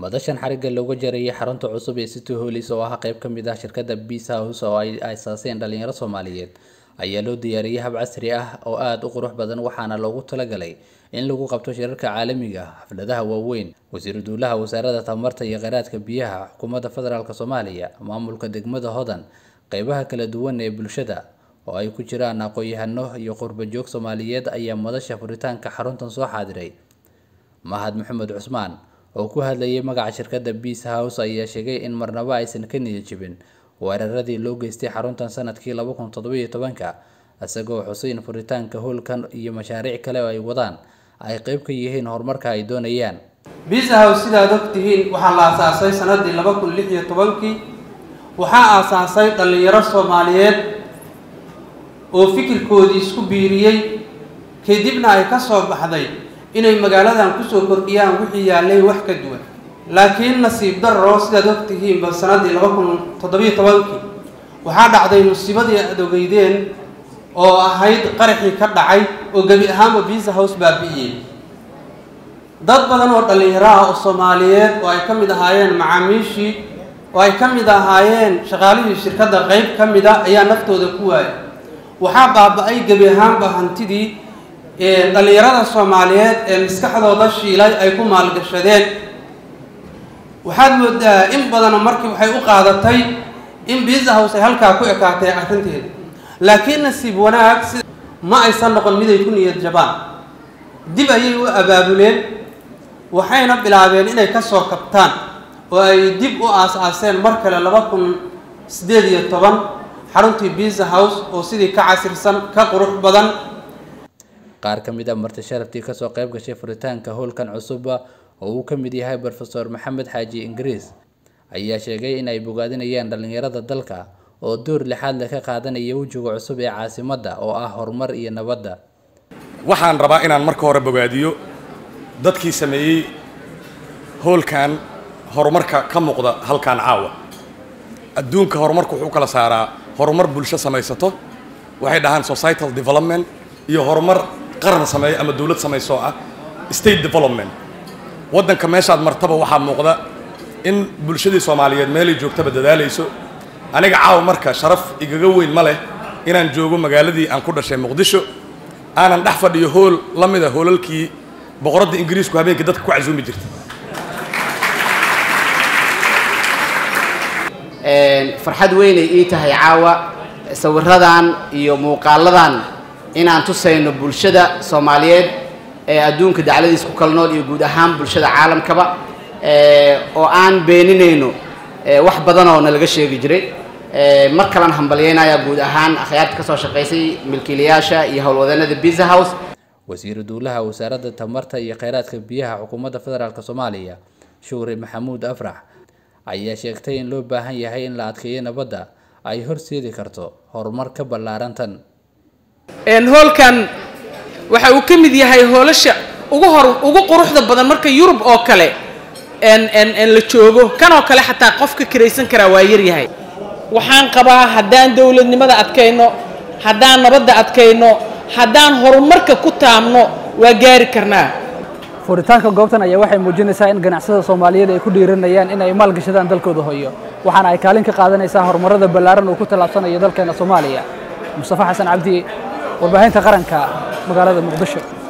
madashan xarigga looga jarayay xarunta cusub ee city holis oo ah qayb ka mid ah shirkadda peace house oo ay aasaaseen dhalinyaro soomaaliyeed ayaa loo diyaariyey hab casri ah oo aada u qurux badan waxaana loogu talagalay in lagu qabto shirarka caalamiga ah xafladaha waaweyn wasiiru duulaha wasaaradda tamarta iyo kheyraadka biyaha xukuumadda federaalk soomaaliya maamulka degmada hodan qeybaha kala duwan ee bulshada oo ay ku jiraan aqoon-yahano iyo qurbajoog soomaaliyeed ayaa madasha furitaanka xaruntan soo xaadiray mahad maxamed cusmaan oo ku hadlayay magaca shirkadda peace house ayaa sheegay in marnabo aysan ka niyad jibin weeraradii loo geystay xaruntan sanadkii laba kun toddobiyo tobanka isagoo xuseyn furitaanka howlkan iyo mashaariic kale oo ay wadaan ay qeyb ka yihiin horumarka ay doonayaan peace house sidaad og tihiin waxaa la aasaasay sanadii laba kun lix iyo tobankii waxaa aasaasay dhallinyaro soomaaliyeed oo fikirkoodii isku biiriyey kadibna ay ka soo baxday inay magaaladan kusoo kordhiyaan wixii yaallay wax ka duwan laakiin nasiib darro sidaad og tihiinba sanadii laba kun toddobiyo tobankii waxaa dhacday musiibadii aada ogeydeen oo ahayd qaraxii ka dhacay oo gebi ahaanba peace house baabi'iyey dad badan oo dhallinyaro ah oo soomaaliyeed oo ay ka mid ahaayeen macaamiishii oo ay ka mid ahaayeen shaqaalihii shirkadda qeyb ka mid a ayaa naftooda ku waayay waxaa baaba-ay gebi ahaanba hantidii dhallinyarada soomaaliyeed ee maskaxdooda shiilay ay ku maalgashadeen waxaad moodaa in badana markii waxay u qaadatay in peace house ay halkaa ku ekaatay arrinteeda laakiin nasiib wanaag si ma aysan noqon mid ay ku niyad jabaan dib ayay u abaabuleen waxayna bilaabeen inay ka soo kabtaan oo ay dib u aas-aaseen mar kale laba kun siddeed iyo toban xaruntii peace house oo sidii ka casirsan ka qurux badan qaar ka mid a marti sharaftii kasoo qayb gashay furitaanka howlkan cusuba oo uu ka mid yahay rofeor maxamed xaaji ingiriis ayaa sheegay in ay bogaadinayaan dhallinyarada dalka oo door lixaad leh ka qaadanaya wejiga cusub ee caasimadda oo ah horumar iyo nabadda waxaan rabaa inaan marka hore bogaadiyo dadkii sameeyey howlkan horumarka ka muuqda halkan caawa adduunka horumarku wuxuu u kala saaraa horumar bulsho samaysato waxay dhahaan societal development iyo horumar qaran sameeya ama dowlad samayso ah state development waddanka meeshaad martaba waxaa muuqda in bulshadii soomaaliyeed meelay joogtaba dadaalayso aniga caawa marka sharaf igaga weyn ma leh inaan joogo magaaladii aan ku dhashay muqdisho aanan dhex fadhiyo hool la mida hoolalkii boqoradda ingiriisku habeenkii dadka ku casuumi jirta farxad weynay ii tahay caawa sawiradan iyo muuqaaladan inaan tusayno bulshada soomaaliyeed ee adduunka dacladiis ku kala nool iyo guud ahaan bulshada caalamkaba oo aan beeninayno wax badan oo nalaga sheegi jiray mar kalan hambalyeynaya guud ahaan akhyaarta kasoo shaqaysay milkiilayaasha iyo howlwadeenada peace house wasiiru duulaha wasaaradda tamarta iyo kheyraadka biyaha xukuumadda federaalk soomaaliya shuuri maxamuud afrax ayaa sheegtay in loo baahan yahay in la adkeeyo nabadda ay horseedi karto horumar ka ballaaran tan hoolkan waxa uu ka mid yahay hoolasha ugu hor ugu quruxda badan marka yurub oo kale la joogo kan oo kale xataa qofka kiraysan karaa waa yaryahay waxaan qabaa haddaan dowladnimada adkayno haddaan nabadda adkayno haddaan horumarka ku taamno waa gaari karnaa furitaanka goobtan ayaa waxay muujinaysaa in ganacsada soomaaliyeed ay ku dhiiranayaan in ay maalgashadaan dalkooda hoyo waxaana ay kaalin ka qaadanaysaa horumarada ballaaran uu ku tallaabsanayo dalkeena soomaaliya mustafa xasan cabdi warbaahinta qaranka magaalada muqdisho